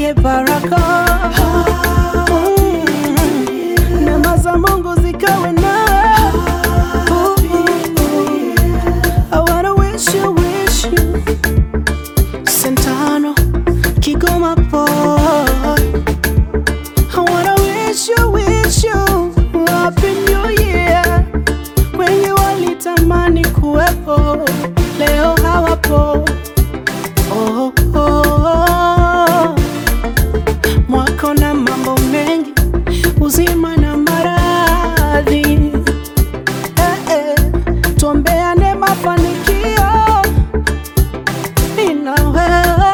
nikutakie baraka Mm. neema za Mungu zikawe nawe. I wanna wish you, wish you Santano, Kigoma boy. I wanna wish you, wish you Happy New Year. Wengi walitamani kuwepo, leo hawapo. Oh, oh, oh. Mwako na mambo mengi, uzima na maradhi. Eh, eh. Tuombeane mafanikio mimi na wewe.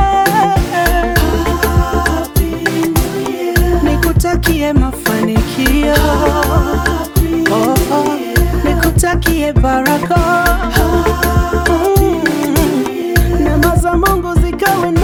Nikutakie mafanikio oh, oh. Nikutakie baraka Mm. neema za Mungu zikawe